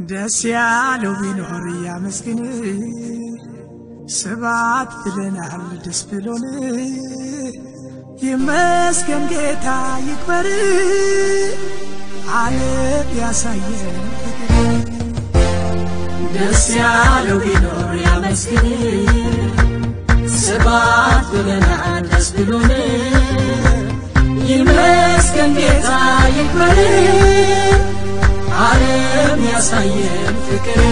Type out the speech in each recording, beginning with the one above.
ደስ ያለው ቢኖር ያመስግን፣ ስባት ብለናል ደስ ብሎን፣ ይመስገን ጌታ ይክበር፣ ዓለም ያሳየን ፍቅር። ደስ ያለው ቢኖር ያመስግን፣ ስባት ብለናል ደስ ብሎን፣ ይመስገን ጌታ ይክበር፣ ዓለም ያሳየን ፍቅር።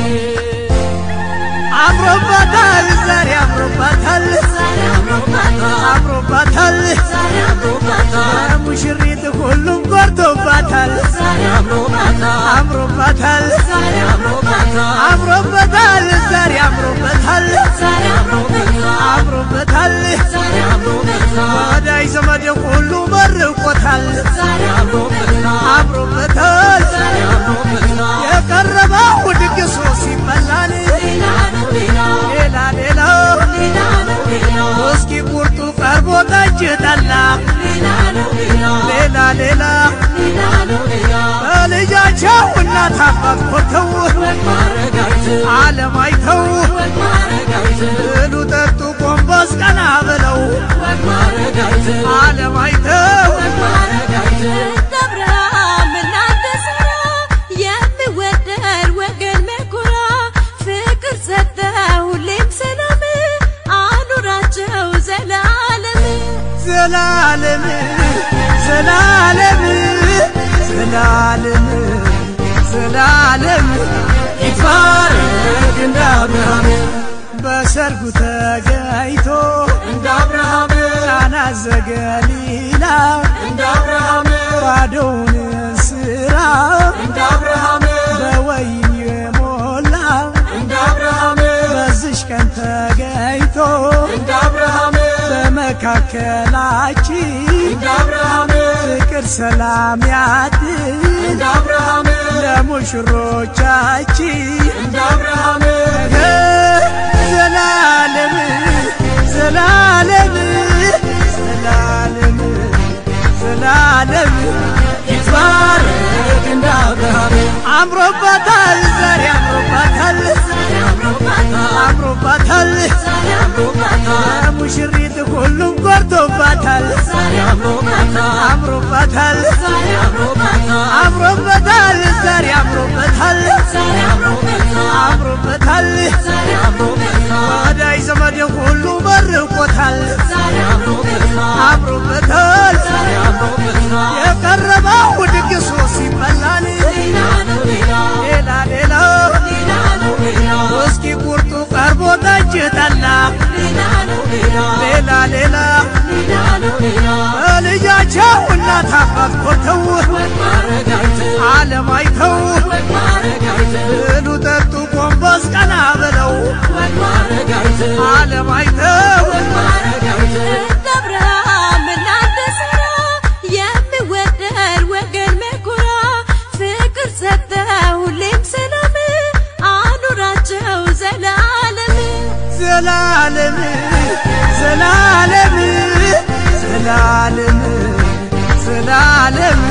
አምሮባታል ዛሬ አምሮባታል ዛሬ አምሮባታል፣ አምሮባታል ዛሬ አምሮባታል፣ ሙሽሪት ሁሉም ኮርቶባታል ዛሬ አምሮባታል፣ አምሮባታል ዛሬ አምሮባታል፣ አምሮበታል ዛሬ አምሮበታል ዛሬ አምሮበታል፣ አምሮበታል ዛሬ አምሮበታል፣ ወዳጅ ዘመድ ሁሉ መርቆታል ዛሬ አምሮበታል፣ አምሮበታል ዛሬ አምሮበታል። የቀረበው ድግሱ ሲበላል ሌላ ነው ሌላ ሌላ ሌላ ሌላ ነው ሌላ እስኪ ቁርጡ ቀርቦ ጠጅ ጠላ ሌላ ነው ሌላ ሌላ ሌላ ሌላ ነው ሌላ በልጃቸው እናት አባት ኮርተው ወግ ማረጋቸው ዓለም አይተው ወግ ማረጋቸው ብሉ ጠጡ ጎንበስ ቀና ብለው ወግ ማረጋቸው ዓለም አይተው ወግ ማረጋቸው አብርሃም እናንተ ስራ የሚወደድ ወገን መኩራ ፍቅር ሰጠ ሁሌም ሰላም አኑራቸው ዘላለም ዘላለም ዘላለም ዘላለም ዘላለም ይትባረክ እንደ አብርሃም በሰርጉ ተገኝቶ እንደ አብርሃም ቃና ዘገሊላ እንደ አብርሃም ባዶውን ስራ እንደ አብርሃም በወይን የሞላ እንደ አብርሃም በዝሽ ቀን ተገኝቶ እንደ አብርሃም በመካከላችን እንደ አብርሃም ፍቅር ሰላም ያድር እንደ አብርሃም ለሙሽሮቻችን እንደ አብርሃም ዘላለም ዘላለም ዘላለም ዘላለም ይትባረክ እንደ አብርሃም አምሮባታል ዛሬ አምሮባታል ዛሬ አምሮባታል አምሮባታል ዛሬ አምሮባታል ሙሽሪት ሁሉም ኮርቶባታል ዛሬ አምሮባታል አምሮባታል ዛሬ አምሮባታል አምሮበታል ዛሬ አምሮበታል ዛሬ አምሮበታል አምሮበታል ዛሬ አምሮበታል ወዳጅ ዘመድ ሁሉ መርቆታል ዛሬ አምሮበታል አምሮበታል ዛሬ አምሮበታል የቀረበው ድግሱ ሲበላል ሌላ ነው ሌላ ሌላ ሌላ ሌላ ነው ሌላ እስኪ ቁርጡ ቀርቦ ጠጅ ጠላ ሌላ ነው ሌላ ሌላ ሌላ ሌላ ነው ሌላ በልጃቸው እናት አባት ኮርተው ወግ ማረጋቸው ዓለም አይተው ወግ ማረጋቸው ብሉ ጠጡ ጎንበስ ቀና ብለው ወግ ማረጋቸው ዓለም አይተው ወግ ማረጋቸው አብርሃም እናንተ ስራ የሚወደድ ወገን መኩራ ፍቅር ሰጠ ሁሌም ሰላም አኑራቸው ዘላለም ዘላለም ዘላለም ዘላለም ዘላለም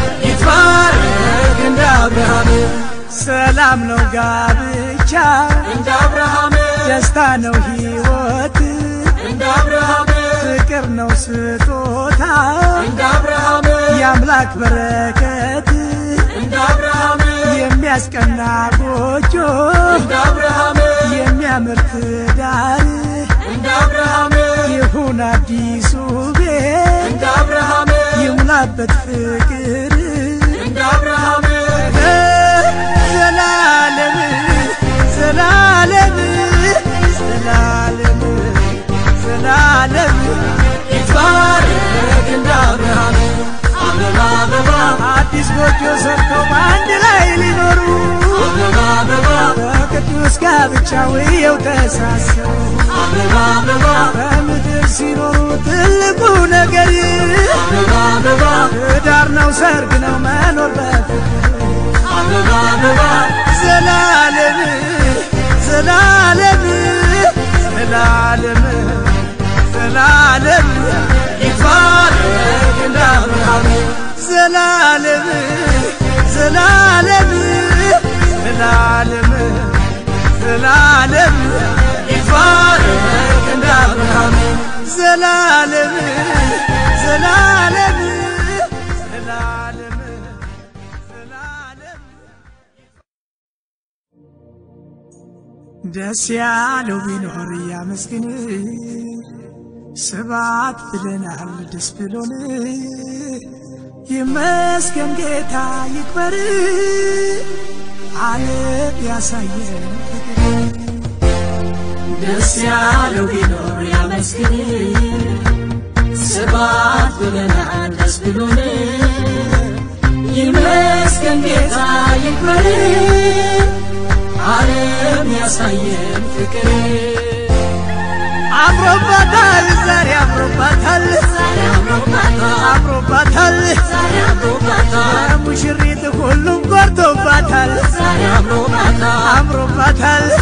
ይትባረክ እንደ አብርሃም ሰላም ነው ጋብቻ እንደ አብርሃም ደስታ ነው ሕይወት እንደ አብርሃም ፍቅር ነው ስጦታ እንደ አብርሃም የአምላክ በረከት እንደ አብርሃም የሚያስቀና ጎጆ እንደ አብርሃም የሚያምር ትዳር እንደ አብርሃም ይሁን አዲሱ ቤት እንደ አብርሃም ይሙላበት ፍቅር እንደ አብርሃም ዘላለም ዘላለም ዘላለም ዘላለም ይትባረክ እንደ አብርሃም አበባ አበባ አዲስ ጎጆ ሰርተው በአንድ ላይ ሊኖሩ አበባ አበባ በቅዱስ ጋብቻ ውየው ተሳሰሩ አበባ አበባ በምድር ሲኖሩ ትልቁ ነገር አበባ አበባ ትዳር ነው፣ ሰርግ ነው፣ መኖር በፍቅር አበባ አበባ ዘላለም ዘላለም ዘላለም ዘላለም ይትባረክ እንደ አብርሃም ዘላለም ዘላለም ዘላለም ዘላለም ዘላለም ዘላለም ዘላለም ደስ ያለው ቢኖር ያመስግን ስባት ብለናል ደስ ብሎን ይመስገን ጌታ ይክበር ዓለም ያሳየን ፍቅር ደስ ያለው ቢኖር ያመስግን ስባት ብለናል ደስ ብሎን ይመስገን ጌታ ይክበር ዓለም ያሳየን ፍቅር አምሮባታል ዛሬ አምሮባታል ዛሬ አምሮባታል አምሮባታል ዛሬ አምሮባታል ሙሽሪት ሁሉም ኮርቶባታል ዛሬ አምሮባታል አምሮባታል